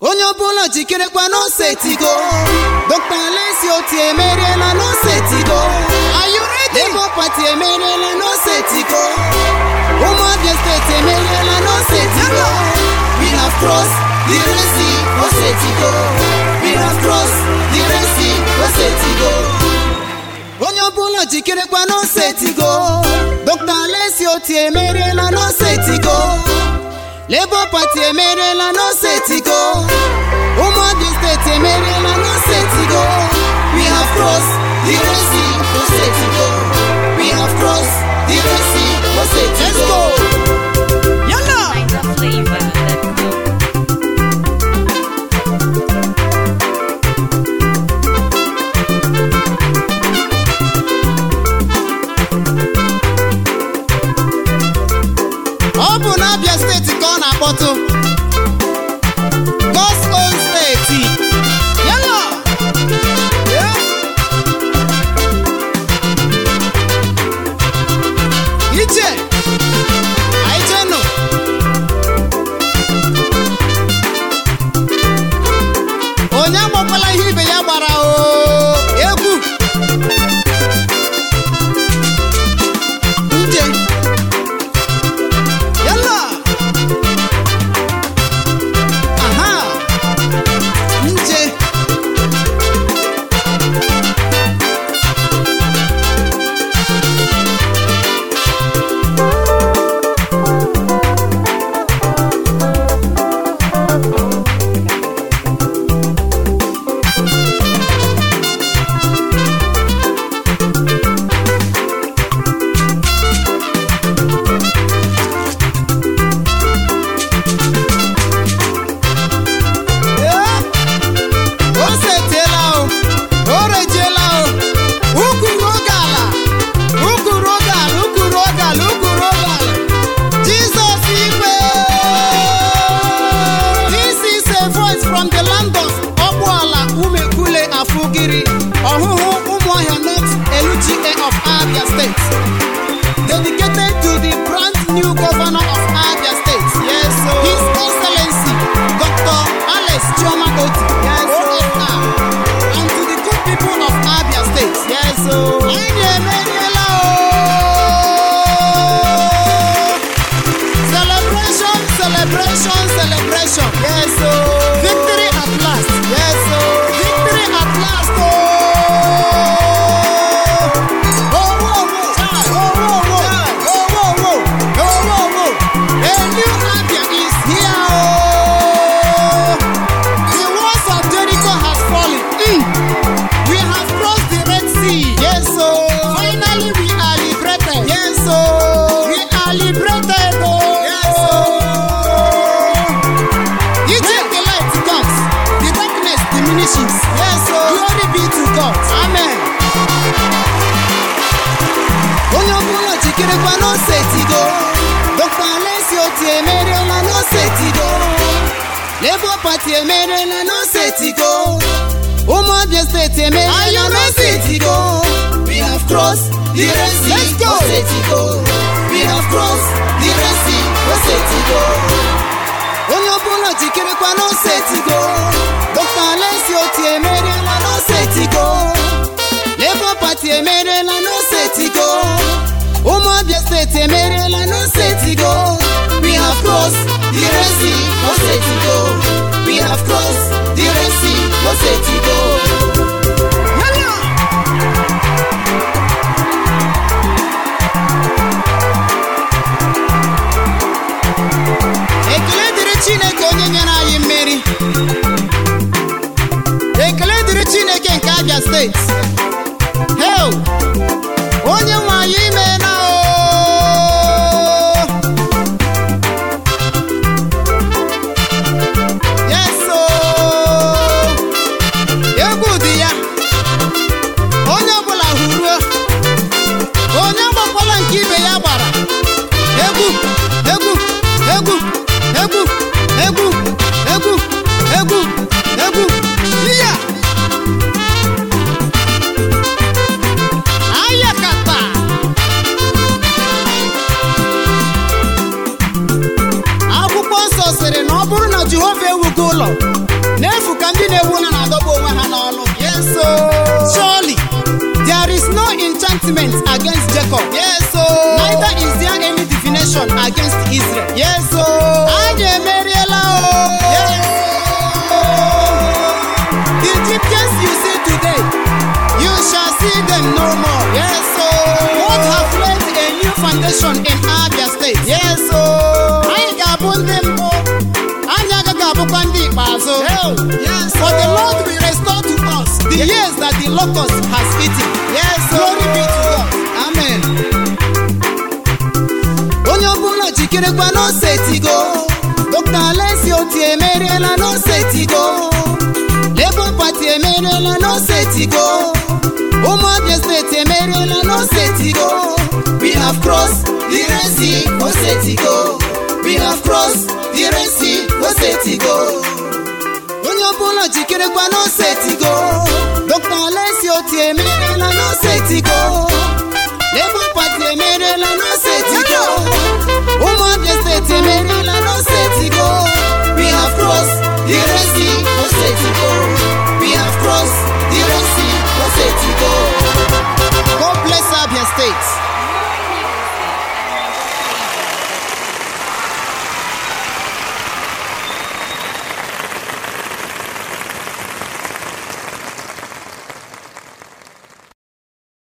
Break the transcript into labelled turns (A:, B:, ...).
A: onye ọbụla jikerekwa n'ose tigo dr alesi oti emeriela n'ose tigo labour party emeriela n'ose tigo ụmụabia steeti emeriela n'ose tigo we have crossed the Red Sea ose tigo we have crossed the Red Sea ose tigo onye ọbụla jikerekwa n'ose tigo dr alesi oti emeriela n'ose tigo labour party emeriela n'ose tigo ụmụabia steeti emeriela n'ose tigo we have crossed the Red Sea ose tigo we have crossed the Red Sea ose tigo
B: Yalla!
C: Find the flavor that go.
A: ọ bụ n'abịa steeti ka ọ na-akpọtụ God's own steeti
B: Yalla! Yeah!
A: ije anyị jenụ onye agbakwala ihe ibe ya gbara o egwu nje
B: Yalla!
A: aha nje
B: Yeah!
A: o setiela o o rejiela o ukwu oge ala ukwu oge ala ukwu oge ala ukwu oge ala jizọs igwe this is a voice from the land of ọgbụala umekule afugiri ọhụhụ ụmụahịa north eluchie of abia state dedicated to the brand new governor of abia state
B: Yes, so.
A: his excellency dr alex chioma oti
B: Yes, sir.
A: OFR, and to the good people of abia state
B: Yes, so.
A: anyị emeriela o celebration celebration celebration
B: Yes, so.
A: victory at last
B: Yes, so.
A: victory at last o. Owo owo owo owo owo owo owo owo a new Abia is here o. The walls of Jericho has fallen. Mm. We have crossed the Red Sea.
B: Yes, so.
A: Finally we are liberated.
B: Yes, so.
A: We are liberated o.
B: Yes, so.
A: When the light comes, the darkness diminishes.
B: Yes, so.
A: Glory be to God.
B: Amen.
A: onye ọbụla jikerekwa n'ose tigo dr alesi oti emeriela n'ose tigo labour party emeriela n'ose tigo ụmụabia steeti emeriela n'ose tigo we have crossed the Red Sea
B: Let's go.
A: ose tigo we have crossed the Red Sea ose tigo onye ọbụla jikerekwa n'ose tigo dr alesi oti emeriela n'ose tigo labour party emeriela n'ose tigo ụmụabia steeti emeriela n'ose tigo we have crossed the Red Sea ose tigo we have crossed the Red Sea ose tigo
B: Yalla!
A: ekele dịrị chineke onye nyere anyị mmeri ekele dịrị chineke nke abia steeti hel onye nwe anyị ime na o Jacob.
B: Yes, so.
A: Neither is there any divination against Israel.
B: Yes, so.
A: Anyị emeriela o.
B: Yes.
A: The Egyptians you see today, you shall see them no more.
B: Yes, so.
A: God have laid a new foundation in Abia State.
B: Yes, so.
A: Anyị ga-abụ ndị mbụ. Anyị agaghị abụkwa ndị ikpeazụ.
B: Yes,
A: For the Lord will restore to us the years that the locust has eaten.
B: Yes, so.
A: Glory be to God. Amen. Onye ọbụla jikirekwa n'ose etigo. Dr. Alesi Oti emeriela n'ose etigo. Labour Party emeriela n'ose etigo. Ụmụabia steeti emeriela n'ose etigo. We have crossed the Red Sea, ose etigo. We have crossed the Red Sea, ose etigo. onye ọbụla jikirekwa n'ose tigo dr alesi oti emeriela n'ose tigo labour party emeriela